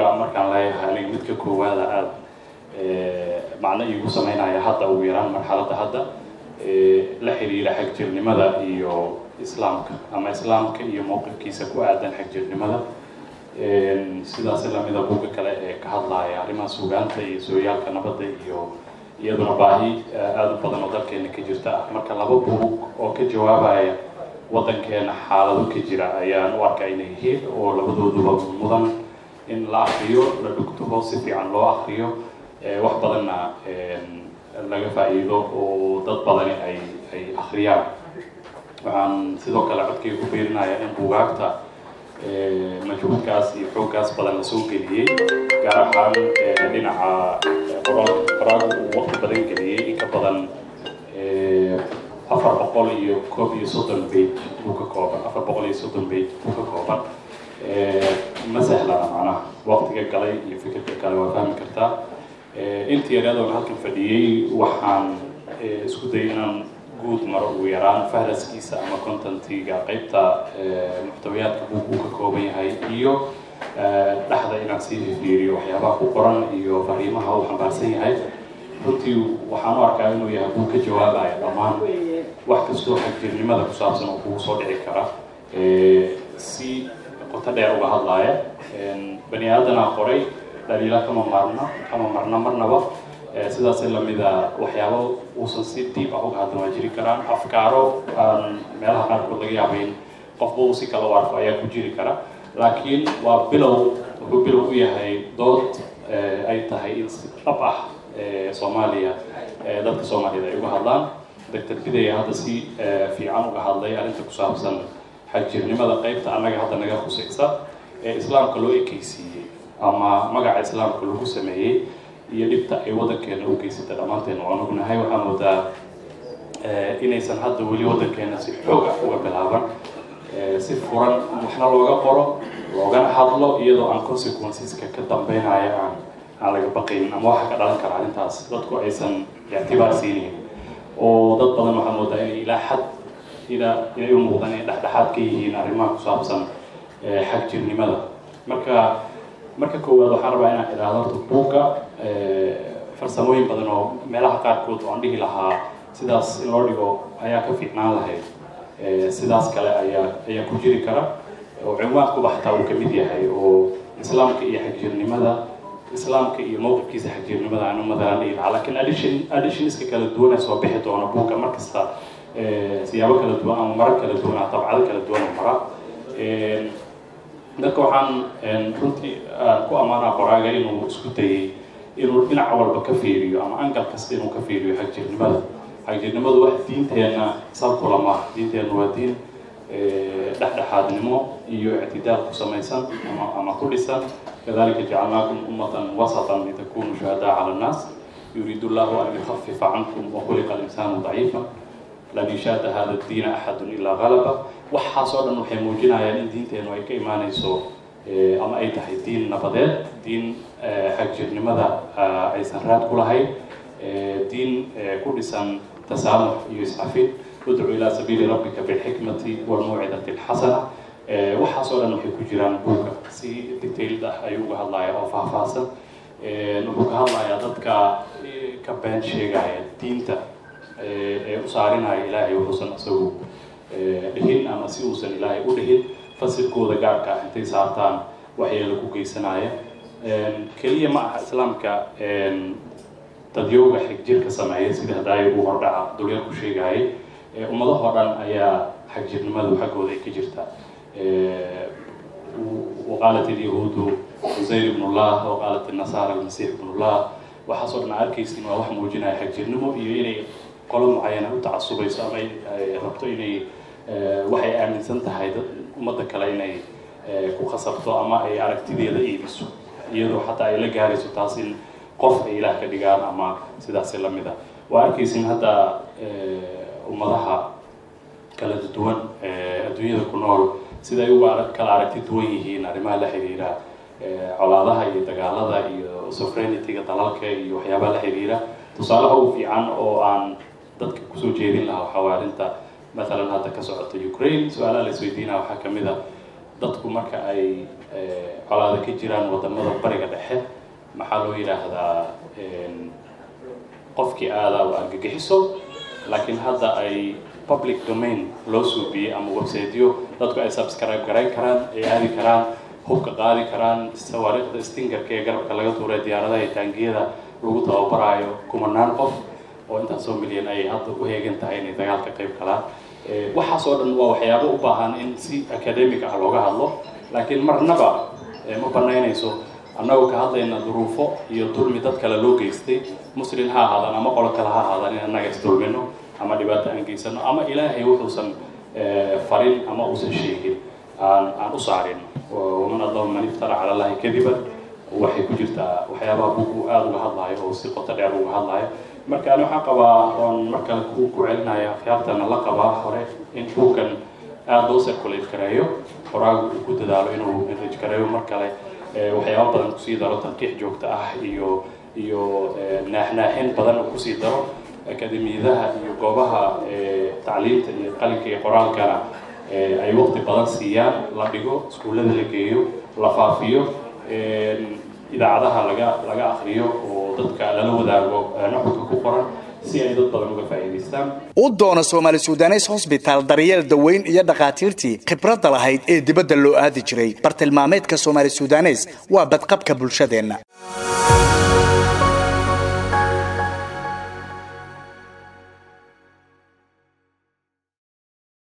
buugga markaan leeyahay aniga midka koowaada aada macno iigu sameynaya hadda ugu yaraan marxaladda hadda la xiriira xagjirnimada iyo islaamka ama islaamka iyo mowqifkiisa ku aadan xagjirnimada sidaas lamida buugga kale ee ka hadlaya arrimaha suugaanta iyo sooyaalka nabadda iyo iyaduna baahi aada u badan oo dalkeena ka jirta ah marka laba buug oo ka jawaabaya waddankeena xaalado ka jira ayaan u arkaa inay yihiin oo labadooduba mudan in la akriyo la dhugtuho si fiican loo akriyo wax badanna laga faa'iido oo dad badani ay ay akhriyaan waxaan sidoo kale codkay ku beerinayaa in buugaagta majhuudkaas iyo xooggaas badan la soo geliyey gaar ahaan dhinaca qoraal qoraalku uu waqti badan geliyey in ka badan afar boqol iyo koob iyo soddon page buu ka kooban afar boqol iyo soddon page buu ka kooban ma sahlana macnaha waqtiga galay iyo fikirka kale waa fahmi kartaa intii yareedoona halkan fadhiyey waxaan isku dayay inaan guud maro ugu yaraan fahraskiisa ama contentiga qaybta muxtawiyaadka buug uu ka kooban yahay iyo dhexda inaan sii fiiriyo waxyaabaha ku qoran iyo fariimaha uu xambaarsan yahay runtii waxaan u arkaa inuu yahay buug ka jawaabaya dhammaan wax kastoo xagjirnimada ku saabsan oo kugu soo dhici kara si qoto dheer uga hadlaaya bani aadanaa qoray dhaliila kama maarna kama marna marnaba sidaas lamida waxyaabo uusan si diib ah uga hadlan waa jiri karaan afkaaro aan meelaha qaarkood laga yaabayn qofba uu si kala u arko ayaa ku jiri kara laakiin waa bilow wuxuu bilow u yahay dood ay tahay in si dhab ah soomaaliya dadka soomaaliyed ay uga hadlaan doctor bidaya hadda si fiican uga hadlay arrinta ku saabsan xagjirnimada qaybta annaga hadda naga khusaysa ee islaamka loo ekeysiiyey ama magaca islaamka lagu sameeyey iyo dhibta ay waddankeena u geysata dhammaanteena waan ognahay waxaa moodaa inaysan hadda weli waddankeena si xoog ah uga bilaaban si furan waxna looga qoro loogana hadlo iyadoo aan consequenceska ka dambeynaya aan aan laga baqaynin ama waxa ka dhalan kara arrintaas dadku aysan ictibaar siinayn oo dad badan waxaa moodaa inay ilaa xad ilaa inay u muuqdaan inay dhexdhexaad ka yihiin arrimaha ku saabsan xagjirnimada marka marka koowaad waxaan rabaa inaan idhaahdo horta buugga farsamooyin badan oo meelaha qaarkood oo aan dhihi lahaa sidaas in loo dhigo ayaa ka fiicnaan lahayd sidaas kale ayaa ayaa ku jiri kara oo cinwaankuba xataa uu kamid yahay oo islaamka iyo xagjirnimada islaamka iyo mowqifkiisa xagjirnimada aanu madalan dhihi lahaa lakin addition additionska kala duwan ee soo bixi doona buugga mar kasta siyaabo kala duwan ama marar kala duwan ah dabcado kala duwan oo mara dadka waxaan runtii ku ammaanaa qoraaga inuu isku dayay inuu dhinac walba ka fiiriyo ama angal kasta inuu ka fiiriyo xagjirnimada xagjirnimadu wax diinteenna salkula maaha diinteenna waa diin dhexdhexaadnimo iyo ictidaal ku samaysan ama ama ku dhisan kadalika jacalnaakum ummatan wasatan litakunu shuhadaa cala annaas yuriidu llahu an yukhafifa cankum wakhuliqa alinsaanu daciifa lan yushaada hada diina axadun ilaa galaba waxaasoo dhan waxay muujinayaan in diinteenu ay ka imaanayso ama ay tahay diin nabadeed diin xagjirnimada aysan raad ku lahayn diin ku dhisan tasaamux iyo iscafin udcu ilaa sabiili rabbika bilxikmati walmawcidati alxasana waxaasoo dhan waxay ku jiraan buugga si detailed ah ayuu uga hadlaya oo faahfaahsan wuxuu ka hadlayaa dadka ka been sheegaya diinta ee u saarinaya ilaahay wuxuusan isagu dhihin ama si uusan ilaahay u dhihin fasilkooda gaarka ah intay saartaan waxyeelo ku geysanaya keliya ma aha islaamka dadyowga xigjirka sameeya sida hadaayo uu hordhaca dulyar ku sheegayay ummadahoo dhan ayaa xagjirnimadu xaggooda ay ka jirta waqaalat ilyahuudu cusayr ibn llah waqaalat inasaara almasiix ibn llah waxaasoo dhan arkaysin waa wax muujinaya xagjirnimo iyo inay qolo mucayana u tacasubayso ama ay rabto inay waxay aaminsan tahay ummadda kale inay ku khasabto ama ay aragtideeda iibiso iyadoo xataa ay la gaarayso taas in qof ay ilaah ka dhigaan ama sidaasi lamid a waa arkaysin hadda ummadaha kala duwan adduunyada ku nool sida ay uga kala aragti duwan yihiin arrimaha la xiriira colaadaha iyo dagaalada iyo sovereignity-ga dalalka iyo waxyaabaha la xiriira tusaalaha u fiican oo aan dadka kusoo jeedin lahaa waxaa waa arrinta maalan hadda ka socota ukraine su-aalaha la isweydiinaya waxaa kamid a dadku marka ay colaada ka jiraan wadamada bariga dhexe maxaa loo yidhaahdaa qofkii aadaa u argagixiso laakiin hadda ay public domain loo suubiyey ama websiteyo dadku ay subscribe garayn karaan ay aadi karaan hubka qaadi karaan sawaariikhda stingarka ee garabka laga tuuray diyaaradaha iyo taangiyada lagu tababaraayo kumanaan qof oo intaasoo milyan ay hadda u heegan tahay inay dagaalka qayb galaan waxaas oo dhan waa waxyaabo u baahan in si academic ah looga hadlo laakiin marnaba ma banaynayso annagoo ka hadlayna duruufo iyo dulmi dad kale loo geystay muslin ha ahaadaan ama qolo kale ha ahaadaan in annaga isdulmino ama dhibaato aan geysano ama ilaahay wuxuusan farin ama uusan sheegin aan aan u saarin waman allahu man iftara cala allahi kadiban waxay ku jirtaa waxyaabaha bugu aada uga hadlayo oo si qoto dheer uga hadlayo marka ani waxaan qabaa oon markale ku ku celinaya akhyaartana la qabaa hore in buugkan aada loo circulate gareeyo qoraagu uu ku dadaalo inuu enrich gareeyo mar kale waxyaaba badan kusii daro tanqiix joogto ah iyo iyo naaxnaaxin badan uu kusii daro akademiyadaha iyo goobaha tacliinta iyo qalinka iyo qoraalkana ay waqti badan siiyaan la dhigo iskuullada la geeyo la faafiyo idaacadaha laga laga akriyo oo dadka lala wadaago nuxurka ku qoran si ay dad badan uga faa'iidaystaan u doono soomaali sudanes hosbitaal daryeel daweyn iyo dhakhaatiirtii khibradda lahayd ee dibadda loo aadi jiray bartilmaameedka soomaali sudanes waa badqabka bulshadeenna